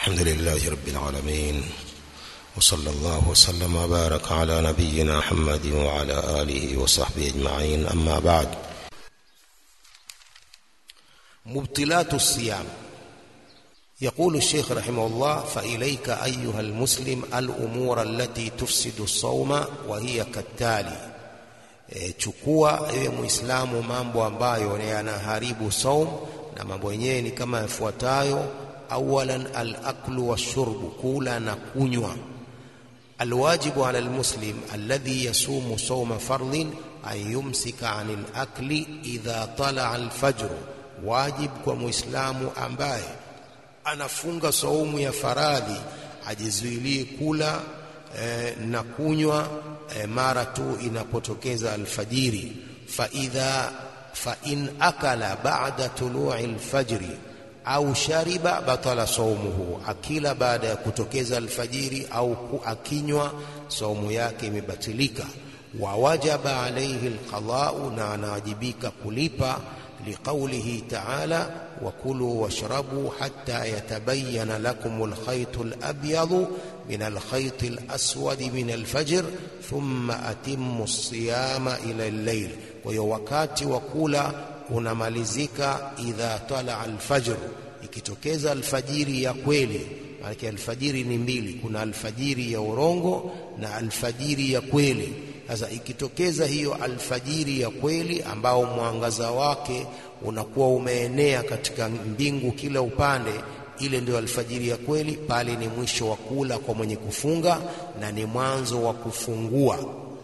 الحمد لله رب العالمين وصلى الله وسلم وبارك على نبينا محمد وعلى آله وصحبه أجمعين أما بعد مبطلات الصيام يقول الشيخ رحمه الله فإليك أيها المسلم الأمور التي تفسد الصوم وهي كالتالي e, chukua ewe muislamu mambo ambayo yanaharibu saum na mambo yenyewe ni kama yafuatayo awalan alaklu washurbu kula na kunywa alwajibu ala almuslim alladhi yasumu sawma fardhin an yumsika anil akli idha talaa alfajr wajib kwa muislamu ambaye anafunga saumu ya faradhi ajizuilie kula eh, na kunywa eh, mara tu inapotokeza alfajiri fa idha fa in akala ba'da tulu'i alfajri au shariba batala saumuhu akila baada ya kutokeza alfajiri au akinywa saumu yake imebatilika wa wajaba alayhi alqada'u na anawajibika kulipa لقوله تعالى وكلوا واشربوا حتى يتبين لكم الخيط الأبيض من الخيط الأسود من الفجر ثم أتموا الصيام إلى الليل ويوكات وكula unamalizika idha tala alfajr ikitokeza alfajiri ya kweli maana alfajiri ni mbili kuna alfajiri ya urongo na alfajiri ya kweli sasa ikitokeza hiyo alfajiri ya kweli ambao mwangaza wake unakuwa umeenea katika mbingu kila upande ile ndio alfajiri ya kweli pale ni mwisho wa kula kwa mwenye kufunga na ni mwanzo wa kufungua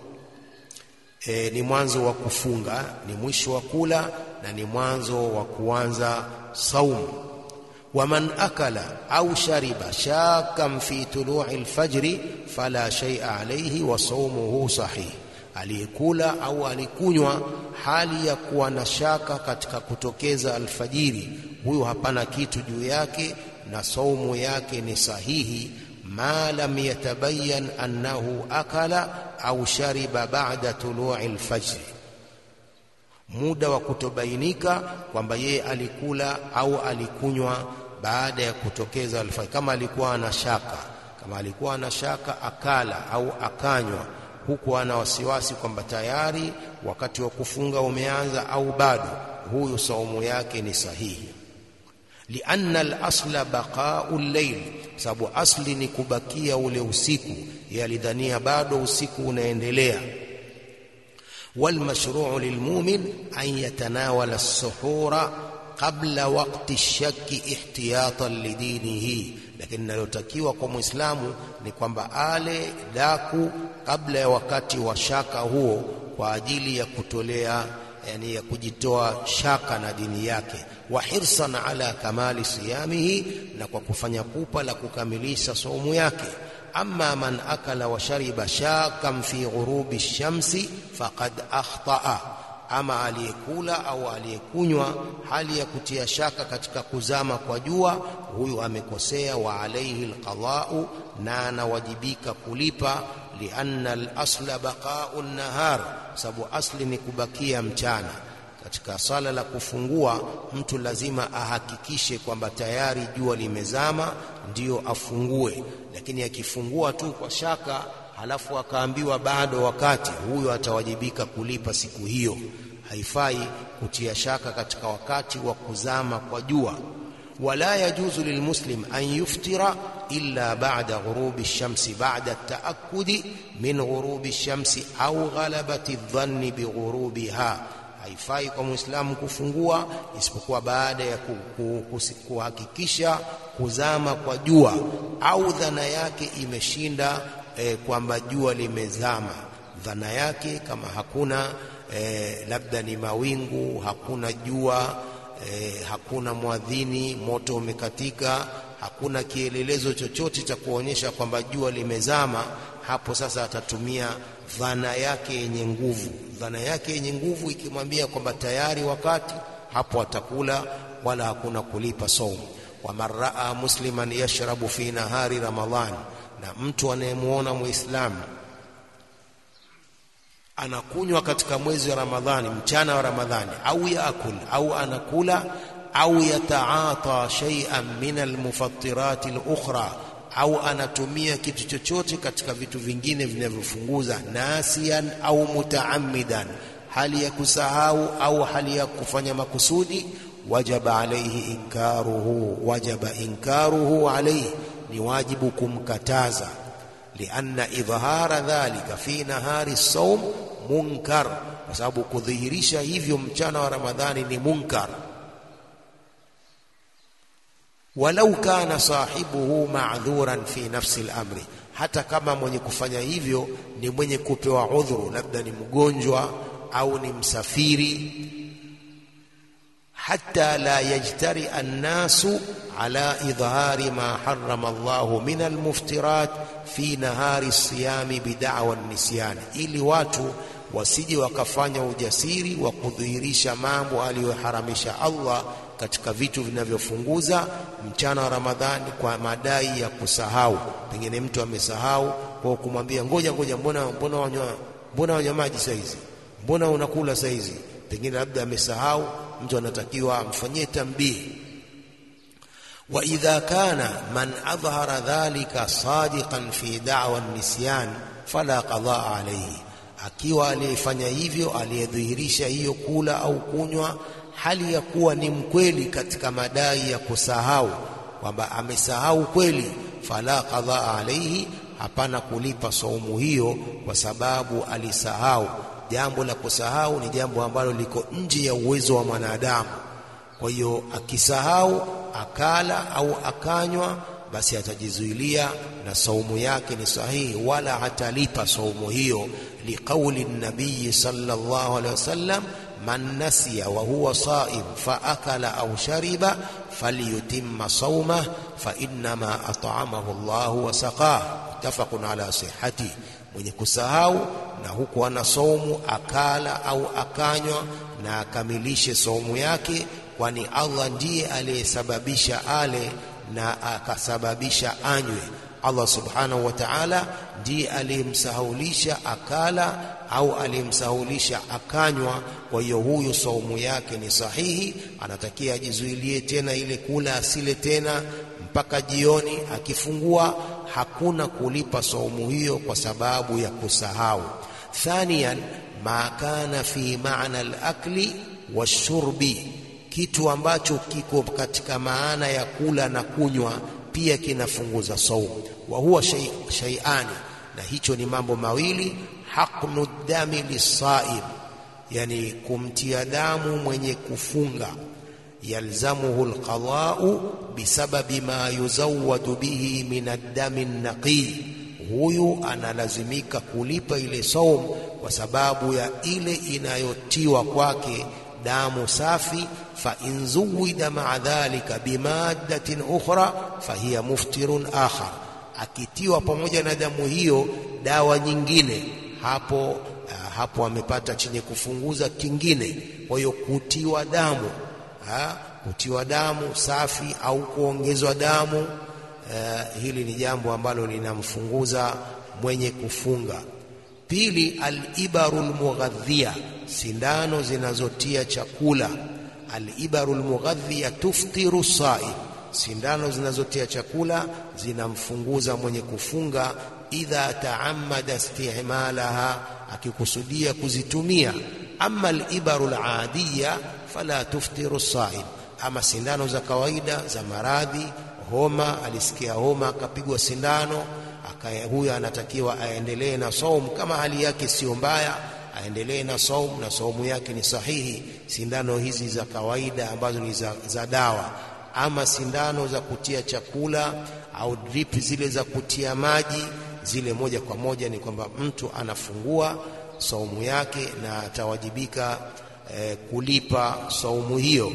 e, ni mwanzo wa kufunga ni mwisho wa kula na ni mwanzo wa kuanza saumu waman akala au shariba shakan fi tulu'i alfajri fala shay'a alayhi wa sawmuhu sahih aliyekula au alikunywa hali ya kuwa na shaka katika kutokeza alfajiri huyo hapana kitu juu yake na saumu yake ni sahihi ma lam yatabayyan annahu akala au shariba ba'da tulu'i alfajri muda wa kutobainika kwamba yeye alikula au alikunywa baada ya kutokeza alfajiri kama alikuwa ana shaka kama alikuwa ana shaka akala au akanywa huku ana wasiwasi kwamba tayari wakati wa kufunga umeanza au bado huyu saumu yake ni sahihi lianna al-asla baqa'u al-layl sababu asli ni kubakia ule usiku yalidhania bado usiku unaendelea والمشروع للمؤمن أن يتناول السحور قبل وقت الشك احتياطا لدينه lakini linalotakiwa kwa muislamu ni kwamba ale daku kabla ya wakati wa shaka huo kwa ajili ya kutolea yani ya kujitoa shaka na dini yake wa hirsan ala kamali siyamihi na kwa kufanya pupa la kukamilisha saumu yake amma man akala wa shariba shakan fi ghurubi shamsi faqad akhtaa ama aliyekula au aliyekunywa hali ya kutia shaka katika kuzama kwa jua huyu amekosea wa alaihi alqada'u na anawajibika kulipa lianna al-asla baqa'u an-nahar sababu asli ni kubakia mchana katika sala la kufungua mtu lazima ahakikishe kwamba tayari jua limezama ndiyo afungue lakini akifungua tu kwa shaka halafu akaambiwa bado wakati huyo atawajibika kulipa siku hiyo haifai kutia shaka katika wakati wa kuzama kwa jua wala yajuzu lilmuslim an yuftira illa ba'da ghurubi shamsi ba'da at-ta'akkudi min ghurubi shamsi au ghalabati adh-dhanni bi ghurubiha haifai kwa muislamu kufungua isipokuwa baada ya kuhakikisha kuzama kwa jua au dhana yake imeshinda e, kwamba jua limezama dhana yake kama hakuna e, labda ni mawingu hakuna jua e, hakuna mwadhini moto umekatika hakuna kielelezo chochote cha kuonyesha kwamba jua limezama hapo sasa atatumia dhana yake yenye nguvu dhana yake yenye nguvu ikimwambia kwamba tayari wakati hapo atakula wala hakuna kulipa saumu waman raa musliman yashrabu fi nahari ramadhan na mtu anayemuona muislamu anakunywa katika mwezi wa ramadhani mchana wa ramadhani au yaakul au anakula au yataata shay'an min almufattirat alukhra au anatumia kitu chochote katika vitu vingine vinavyofunguza nasian au mutaammidan hali ya kusahau au hali ya kufanya makusudi wajaba alayhi inkaruhu wajaba inkaruhu alayhi ni wajibu kumkataza lianna idhhara dhalika fi nahari saum munkar kwa sababu kudhihirisha hivyo mchana wa ramadhani ni munkar walau kana sahibuhu ma'dhuran fi nafsi al-amri hata kama mwenye kufanya hivyo ni mwenye kupewa udhuru labda ni mgonjwa au ni msafiri hatta la yajtari annasu ala idhari ma harrama Allahu min almuftirat fi nahari siyami bid'awa nisyan, ili watu wasije wakafanya ujasiri wa kudhihirisha mambo aliyoharamisha Allah katika vitu vinavyofunguza mchana wa Ramadhani kwa madai ya kusahau. Pengine mtu amesahau kwa kumwambia ngoja ngoja, mbona mbona wanywa mbona wanywa maji saa hizi, mbona unakula saa hizi, pengine labda amesahau. Mtu anatakiwa amfanyie tambihi. Wa idha kana man adhhara dhalika sadiqan fi da'wa nisyan fala qadaa alayhi, akiwa aliyefanya hivyo aliyedhihirisha hiyo kula au kunywa hali ya kuwa ni mkweli katika madai ya kusahau kwamba amesahau kweli, fala qadhaa alaihi, hapana kulipa saumu hiyo kwa sababu alisahau. Jambo la kusahau ni jambo ambalo liko nje ya uwezo wa mwanadamu. Kwa hiyo akisahau akala au akanywa, basi atajizuilia na saumu yake ni sahihi, wala hatalipa saumu hiyo, liqauli nabii sallallahu alaihi wasallam man nasiya wa huwa saim fa akala au shariba falyutimma saumah fa innama at'amahu Allahu wa saqah muttafaqun ala sihhati, mwenye kusahau na huku ana saumu akala au akanywa na akamilishe saumu yake, kwani Allah ndiye aliyesababisha ale na akasababisha anywe. Allah subhanahu wa ta'ala ndiye aliyemsahaulisha akala au aliyemsahulisha akanywa. Kwa hiyo huyu saumu yake ni sahihi, anatakia ajizuilie tena ile kula, asile tena mpaka jioni. Akifungua hakuna kulipa saumu hiyo kwa sababu ya kusahau. Thaniyan, ma kana fi maana al-akli washurbi, kitu ambacho kiko katika maana ya kula na kunywa pia kinafunguza saumu. Wa huwa shay'ani, na hicho ni mambo mawili haqnu dami lisaim, yani kumtia damu mwenye kufunga. Yalzamuhu alqadau bisababi ma yuzawwadu bihi min addami naqi, huyu analazimika kulipa ile saum kwa sababu ya ile inayotiwa kwake damu safi. Fa in zuwida maa dhalika bimaddatin ukhra fahiya muftirun akhar, akitiwa pamoja na damu hiyo dawa nyingine hapo uh, hapo amepata chenye kufunguza kingine. Kwa hiyo kutiwa damu ha, kutiwa damu safi au kuongezwa damu uh, hili ni jambo ambalo linamfunguza mwenye kufunga. Pili, alibaru lmughadhia, sindano zinazotia chakula. Alibaru lmughadhia tuftiru saim, sindano zinazotia chakula zinamfunguza mwenye kufunga idha taamada istimalaha, akikusudia kuzitumia. Ama alibaru aladiya fala tuftiru saim, ama sindano za kawaida za maradhi, homa, alisikia homa akapigwa sindano, huyo anatakiwa aendelee na saumu kama hali yake sio mbaya, aendelee na saumu na saumu yake ni sahihi. Sindano hizi za kawaida ambazo ni za, za dawa ama sindano za kutia chakula au drip zile za kutia maji zile moja kwa moja ni kwamba mtu anafungua saumu yake na atawajibika eh, kulipa saumu hiyo.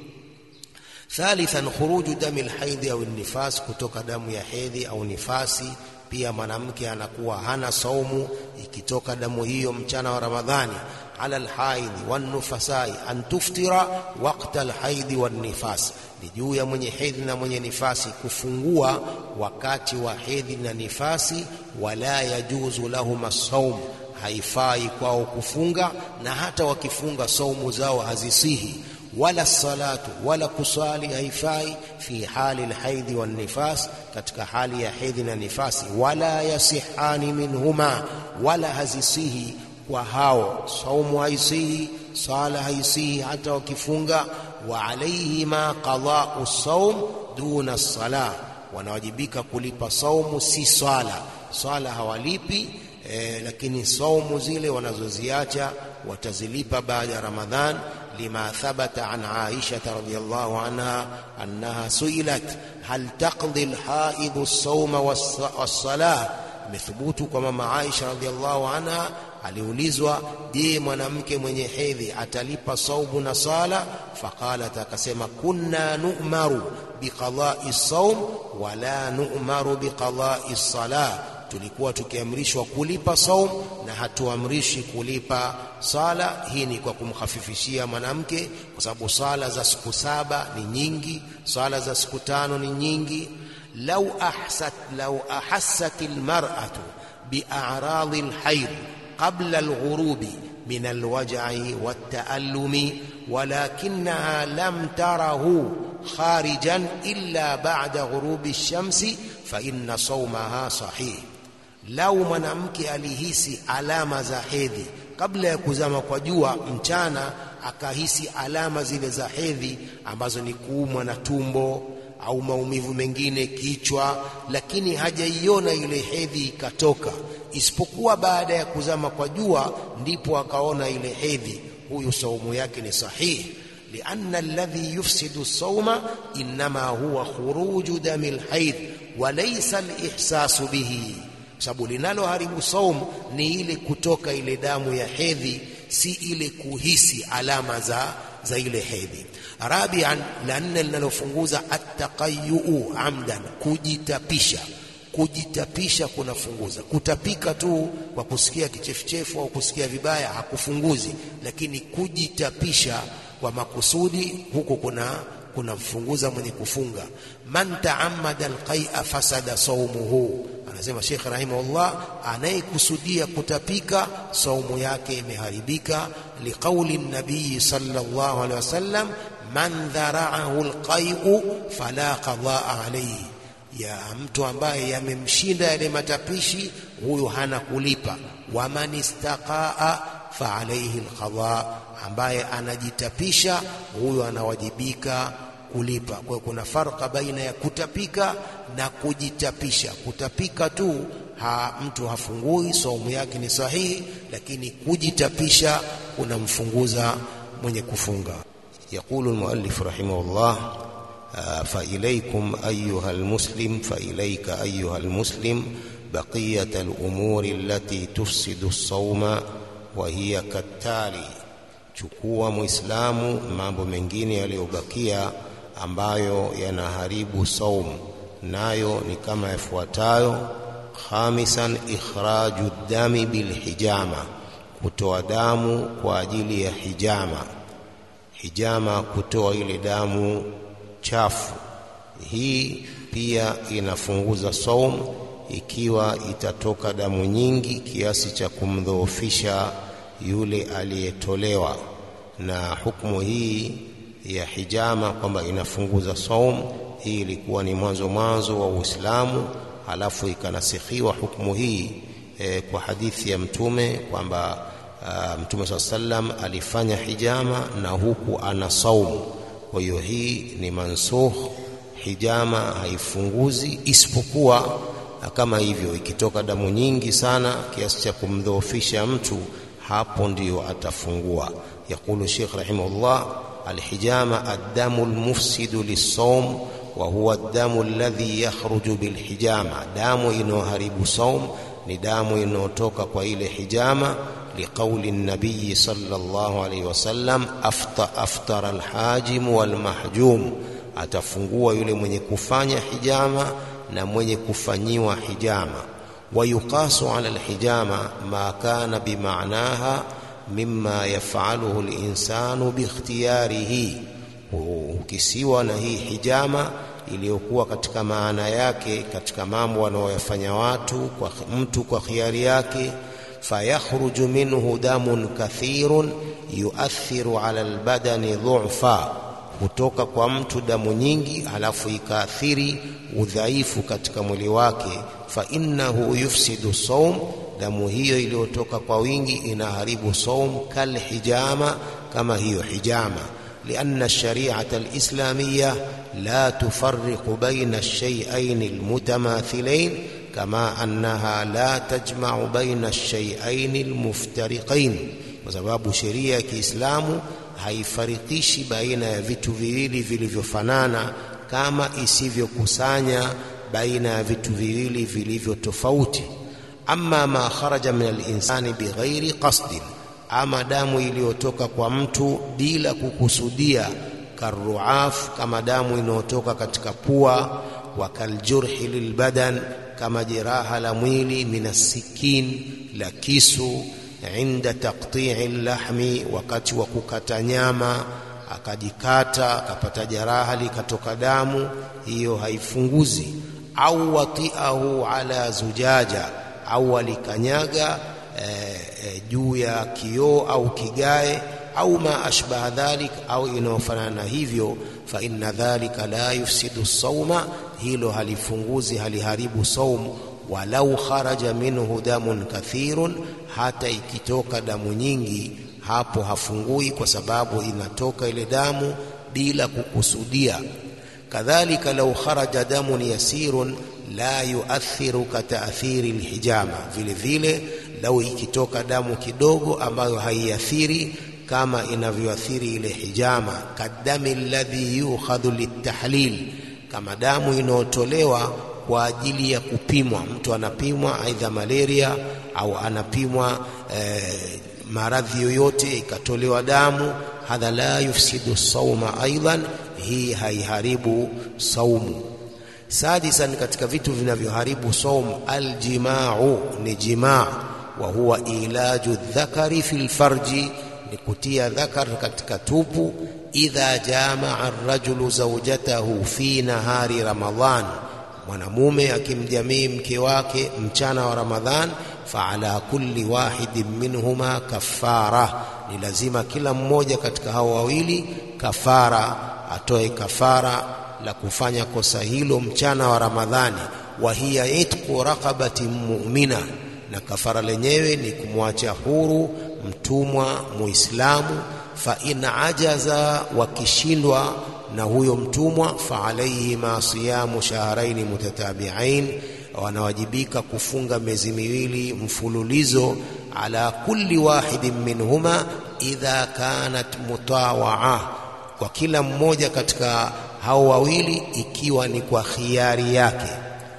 Thalithan, khuruju dami lhaidhi au nifas, kutoka damu ya hedhi au nifasi. Pia mwanamke anakuwa hana saumu ikitoka damu hiyo mchana wa Ramadhani. Ala lhaidhi wannufasai an tuftira waqta lhaidhi wannifas ni juu ya mwenye hedhi na mwenye nifasi kufungua wakati wa hedhi na nifasi. Wala yajuzu lahum saum, haifai kwao kufunga, na hata wakifunga saumu zao hazisihi. wala salatu wala kuswali haifai fi hali alhaidhi wan nifas katika hali ya hedhi na nifasi wala yasihani minhuma wala hazisihi kwa hao saumu haisihi sala haisihi hata wakifunga wa alaihima qada'u saum duna salah wanawajibika kulipa saumu si swala swala hawalipi eh, lakini saumu zile wanazoziacha watazilipa baada ya Ramadhan lima thabata an Aisha radhiyallahu anha annaha suilat hal taqdi alhaid as-sawma was-salah imethubutu kwa mama Aisha radhiyallahu anha aliulizwa je mwanamke mwenye hedhi atalipa saumu na sala faqalat akasema kunna nu'maru biqada'i saum wala nu'maru biqada'i salah tulikuwa tukiamrishwa kulipa saum na hatuamrishi kulipa sala hii ni kwa kumkhafifishia mwanamke kwa sababu sala za siku saba ni nyingi sala za siku tano ni nyingi lau ahsat lau ahassat almar'atu bi'a'radi alhayd qabla alghurubi min alwaj'i watta'allumi ولكنها لم تره خارجا إلا بعد غروب الشمس فإن صومها صحيح lau mwanamke alihisi alama za hedhi kabla ya kuzama kwa jua mchana akahisi alama zile za hedhi ambazo ni kuumwa na tumbo au maumivu mengine kichwa lakini hajaiona ile hedhi ikatoka isipokuwa baada ya kuzama kwa jua ndipo akaona ile hedhi huyu saumu yake ni sahihi لأن الذي يفسد الصوم إنما هو خروج دم الحيض وليس الإحساس به sababu linaloharibu saumu ni ile kutoka ile damu ya hedhi si ile kuhisi alama za za ile hedhi rabian la nne linalofunguza attaqayyu amdan kujitapisha kujitapisha kunafunguza kutapika tu kwa kusikia kichefuchefu au kusikia vibaya hakufunguzi lakini kujitapisha kwa makusudi huko kuna kunamfunguza mwenye kufunga man taammada alqai'a fasada saumuhu anasema Sheikh rahimahullah anayekusudia kutapika saumu yake imeharibika liqauli nabii sallallahu alaihi wasallam man dhara'ahu alqai'u fala qadaa alayhi ya mtu ambaye yamemshinda yale matapishi huyo hana kulipa waman istaqaa fa alayhi alqada ambaye anajitapisha huyo anawajibika kulipa kwa hiyo kuna farka baina ya kutapika na kujitapisha kutapika tu ha, mtu hafungui saumu yake ni sahihi lakini kujitapisha kunamfunguza mwenye kufunga يقول المؤلف رحمه الله فإليكم أيها المسلم فإليك أيها المسلم بقية الأمور التي تفسد الصوم وهي كالتالي chukua muislamu mambo mengine yaliyobakia ambayo yanaharibu saumu nayo ni kama yafuatayo khamisan ikhraju dami bilhijama kutoa damu kwa ajili ya hijama hijama kutoa ile damu chafu hii pia inafunguza saumu ikiwa itatoka damu nyingi kiasi cha kumdhoofisha yule aliyetolewa na hukumu hii ya hijama kwamba inafunguza saum hii ilikuwa ni mwanzo mwanzo wa Uislamu halafu ikanasikhiwa hukumu hii e, kwa hadithi ya mtume kwamba mtume saa sallam alifanya hijama na huku ana saumu kwa hiyo hii ni mansukh hijama haifunguzi isipokuwa kama hivyo ikitoka damu nyingi sana kiasi cha kumdhoofisha mtu hapo ndiyo atafungua يقول الشيخ رحمه الله الحجامة الدم المفسد للصوم وهو الدم الذي يخرج بالحجامة دام إنه هرب صوم ندام إنه توك قويل حجامة لقول النبي صلى الله عليه وسلم أفطر, أفطر الحاجم والمحجوم atafungua yule mwenye kufanya hijama na mwenye kufanyiwa hijama wayuqasu ala alhijama ma kana bimaanaha mimma yafaluhu linsanu bikhtiyarihi ukisiwa na hii hijama iliyokuwa katika maana yake katika mambo wanaoyafanya watu kwa mtu kwa khiari yake fayakhruju minhu damun kathirun yuathiru ala albadani dhu'fa hutoka kwa mtu damu nyingi halafu ikaathiri udhaifu katika mwili wake fa innahu yufsidu saum damu hiyo iliyotoka kwa wingi inaharibu saum kalhijama kama hiyo hijama لأن الشريعة الإسلامية لا تفرق بين الشيئين المتماثلين كما أنها لا تجمع بين الشيئين المفترقين وسبب شريعة الإسلام haifarikishi baina ya vitu viwili vilivyofanana kama isivyokusanya baina ya vitu viwili vilivyo tofauti amma ma kharaja min alinsani bighairi qasdin ama damu iliyotoka kwa mtu bila kukusudia karuaf kama damu inayotoka katika pua wa kaljurhi lilbadan kama jeraha la mwili minasikin la kisu inda taqti'i lahmi wakati wa kukata nyama akajikata akapata jeraha likatoka damu hiyo haifunguzi au watiahu ala zujaja au alikanyaga e, e, juu ya kioo au kigae au ma ashbaha dhalik au inayofanana na hivyo fa inna dhalika la yufsidu sauma hilo halifunguzi haliharibu saum walau kharaja minhu damun kathirun hata ikitoka damu nyingi hapo hafungui kwa sababu inatoka ile damu bila kukusudia kadhalika lau kharaja damun yasirun la yuathiru kataathiri lhijama vile vile lau ikitoka damu kidogo ambayo haiathiri kama inavyoathiri ile hijama kadami alladhi yukhadhu litahlil kama damu inayotolewa kwa ajili ya kupimwa mtu anapimwa aidha malaria au anapimwa eh, maradhi yoyote ikatolewa damu hadha la yufsidu sauma aidan hii haiharibu saumu sadisan katika vitu vinavyoharibu saum aljimau ni jimaa wa huwa ilaju dhakari fil farji ni kutia dhakar katika tupu idha jamaa arrajulu zawjatahu fi nahari ramadhan mwanamume akimjamii mke wake mchana wa ramadhan faala kulli wahidin minhuma kafara ni lazima kila mmoja katika hao wawili kafara atoe kafara la kufanya kosa hilo mchana wa ramadhani wa hiya itqu raqabatin mu'mina na kafara lenyewe ni kumwacha huru mtumwa muislamu fa in ajaza wakishindwa na huyo mtumwa fa alayhi ma siyamu shahrayn mutatabi'ain wanawajibika kufunga miezi miwili mfululizo ala kulli wahidin minhuma idha kanat mutawaa kwa kila mmoja katika hao wawili ikiwa ni kwa khiari yake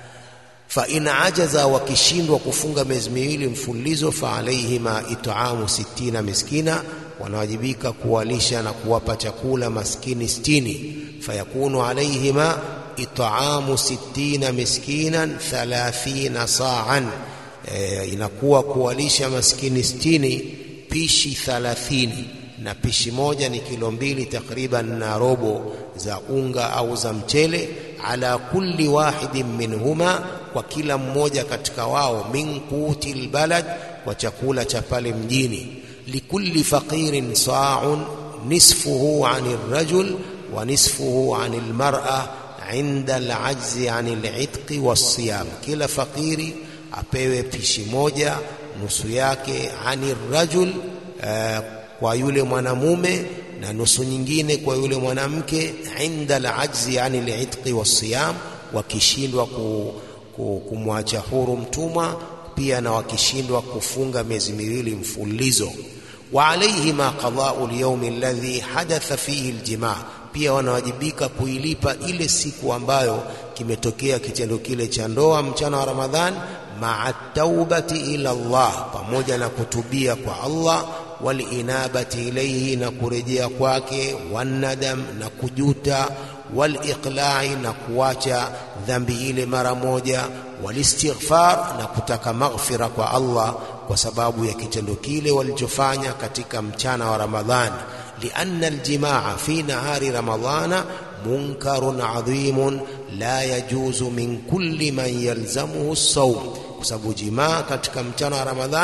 fa in ajaza wakishindwa kufunga miezi miwili mfululizo fa alaihima it'amu sittina miskina wanawajibika kuwalisha na kuwapa chakula maskini sitini fayakunu alaihima it'amu sittina miskinan thalathina sa'an e, inakuwa kuwalisha maskini sitini pishi thalathini na pishi moja ni kilo mbili takriban na robo za unga au za mchele ala kulli wahidin minhuma kwa kila mmoja katika wao min quti albalad kwa chakula cha pale mjini likulli faqirin sa'un nisfuhu 'ani rajul wa nisfuhu 'ani almar'a 'inda al'ajzi 'ani al'itqi was-siyam kila fakiri apewe pishi moja nusu yake 'ani rajul uh, kwa yule mwanamume na nusu nyingine kwa yule mwanamke inda alajzi yani liitqi wasiyam wakishindwa ku, ku, kumwacha huru mtumwa pia na wakishindwa kufunga miezi miwili mfululizo wa alaihima qada'u al-yawm alladhi hadatha fihi al-jima' pia wanawajibika kuilipa ile siku ambayo kimetokea kitendo kile cha ndoa mchana wa Ramadhan ma'a taubati ila Allah pamoja na kutubia kwa Allah walinabati ilaihi na kurejea kwake wanadam na kujuta waliqlai na kuacha dhambi ile mara moja walistighfar na kutaka maghfira kwa Allah kwa sababu ya kitendo kile walichofanya katika mchana wa Ramadhani lianna aljimaa fi nahari ramadhana munkarun adhimun la yajuzu min kulli man yalzamuhu as-sawm kwa sababu jimaa katika mchana wa Ramadhan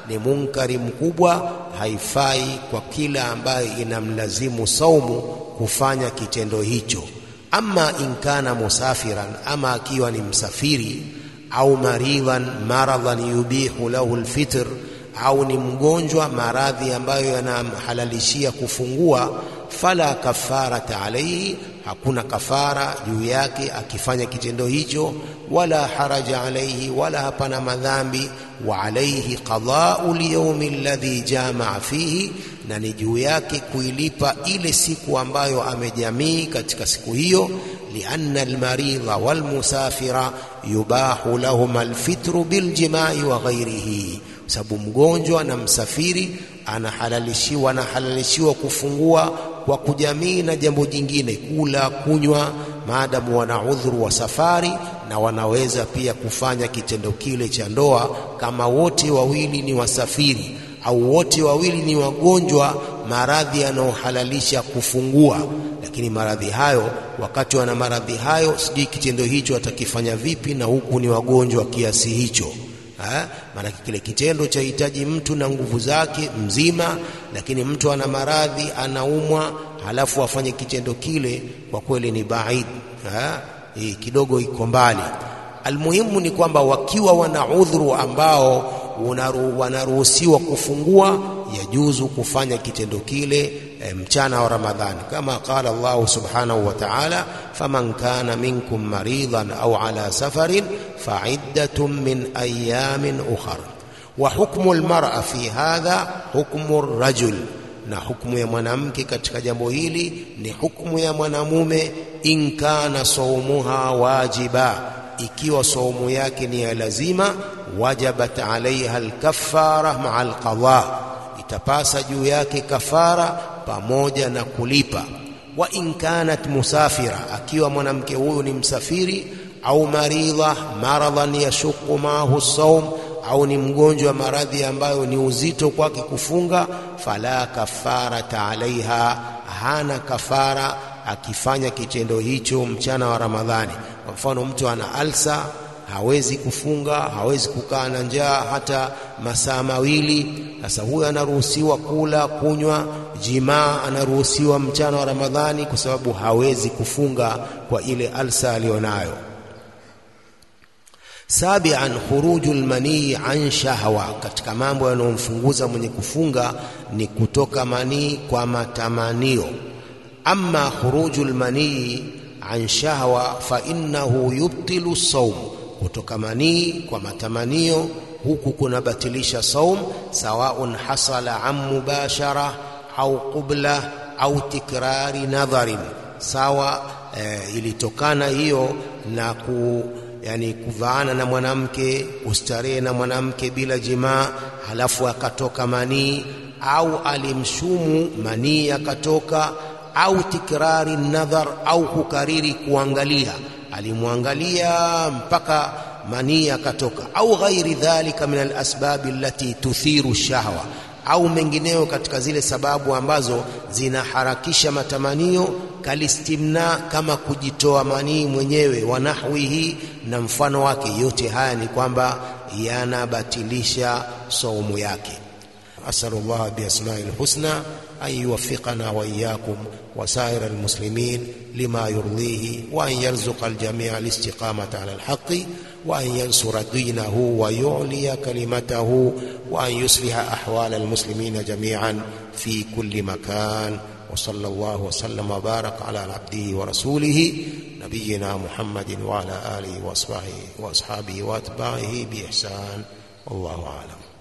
ni munkari mkubwa, haifai kwa kila ambaye inamlazimu saumu kufanya kitendo hicho. Ama inkana musafiran, ama akiwa ni msafiri au maridhan maradhan yubihu lahu alfitr, au ni mgonjwa maradhi ambayo yanamhalalishia kufungua, fala kafarata alaihi, hakuna kafara juu yake akifanya kitendo hicho, wala haraja alaihi, wala hapana madhambi. Wa alaihi qadau lyaumi alladhi jamaa fihi, na ni juu yake kuilipa ile siku ambayo amejamii katika siku hiyo lianna almaridha walmusafira yubahu lahum alfitru biljimai wa ghairihi, sababu mgonjwa na msafiri anahalalishiwa anahalalishiwa kufungua kwa kujamii na jambo jingine, kula kunywa, maadamu wana udhuru wa safari, na wanaweza pia kufanya kitendo kile cha ndoa kama wote wawili ni wasafiri au wote wawili ni wagonjwa, maradhi yanayohalalisha kufungua. Lakini maradhi hayo, wakati wana maradhi hayo, sijui kitendo hicho atakifanya vipi, na huku ni wagonjwa kiasi hicho. Maanake kile kitendo cha hitaji mtu na nguvu zake mzima, lakini mtu ana maradhi, anaumwa, halafu afanye kitendo kile, kwa kweli ni baid, hii kidogo iko mbali. Almuhimu ni kwamba wakiwa wana udhuru ambao wanaruhusiwa kufungua, yajuzu kufanya kitendo kile e, mchana wa Ramadhani, kama qala Allahu subhanahu wa ta'ala, faman kana minkum maridhan au ala safarin faiddatun min ayamin ukhar. Wa hukmu almar'a fi hadha hukmu rajul, na hukmu ya mwanamke katika jambo hili ni hukmu ya mwanamume. In kana saumuha wajiba ikiwa saumu yake ni ya lazima, wajabat alaiha alkaffara maa alqadha, itapasa juu yake kafara pamoja na kulipa. Wa in kanat musafira, akiwa mwanamke huyu ni msafiri, au maridha maradhan yashuqu maahu saum, au ni mgonjwa maradhi ambayo ni uzito kwake kufunga, fala kafarata alaiha, hana kafara akifanya kitendo hicho mchana wa Ramadhani. Kwa mfano, mtu ana alsa, hawezi kufunga, hawezi kukaa na njaa hata masaa mawili. Sasa huyo anaruhusiwa kula, kunywa, jimaa anaruhusiwa mchana wa Ramadhani kwa sababu hawezi kufunga kwa ile alsa aliyonayo. Sabian, khuruju lmanii an shahwa, katika mambo yanayomfunguza mwenye kufunga ni kutoka manii kwa matamanio. Amma khuruju lmanii an shahwa fa innahu yubtilu saum, kutoka manii kwa matamanio huku kunabatilisha saum, sawaun hasala an mubashara au qubla au tikrari nadharin, sawa e, ilitokana hiyo na ku yani kuvaana na mwanamke, kustarehe na mwanamke bila jimaa, halafu akatoka manii, au alimshumu manii akatoka au tikrari nadhar, au kukariri kuangalia, alimwangalia mpaka manii akatoka, au ghairi dhalika min alasbabi allati tuthiru shahwa, au mengineyo katika zile sababu ambazo zinaharakisha matamanio, kalistimna, kama kujitoa manii mwenyewe, wa nahwihi, na mfano wake. Yote haya ni kwamba yanabatilisha saumu yake. أسأل الله بأسمائه الحسنى أن يوفقنا وإياكم وسائر المسلمين لما يرضيه وأن يرزق الجميع الاستقامة على الحق وأن ينصر دينه ويعلي كلمته وأن يصلح أحوال المسلمين جميعا في كل مكان وصلى الله وسلم وبارك على عبده ورسوله نبينا محمد وعلى آله وأصحابه وأتباعه بإحسان والله أعلم